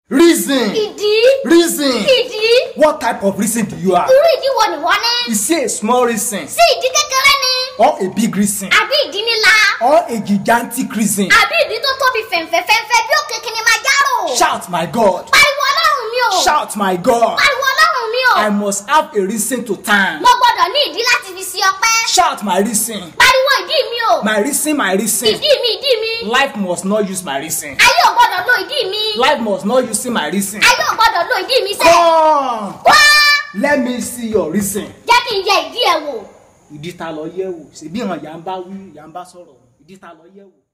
Reason. ìdí Reason. ìdí What type of reason do you have? irú ìdí wo ni wọ́n ní Is it a small reason sí ìdí kékeré ni or a big reason àbí ìdí ńlá or a gigantic reason? àbí ìdí tó tóbi fẹ̀ǹfẹ̀fẹ̀ǹfẹ̀ bí òkè Kilimanjaro Shout my God. pariwo ọlọ́run mi o Shout my God. pariwo ọlọ́run mi o I must have a reason to thank. mo gbọ́dọ̀ ní ìdí láti fi sí ọpẹ́ Shout my reason. pariwo ìdí mi o My reason, my reason. ìdí mi ìdí mi Life must not use my reason. ayé ò gbọ́dọ̀ lo ìdí mi Life must not use my reason. ayé ò gbọ́dọ̀ lo ìdí mi sẹ́ Come. wá Let me see your reason. jẹ́ kí n yẹ ìdí ẹ̀ wò Ìdí ta lọ yẹ̀ wò. Ṣèbí ìhàn yà ń bá wí, yà ń bá sọ̀rọ̀. Ìdí ta lọ yẹ̀ wò.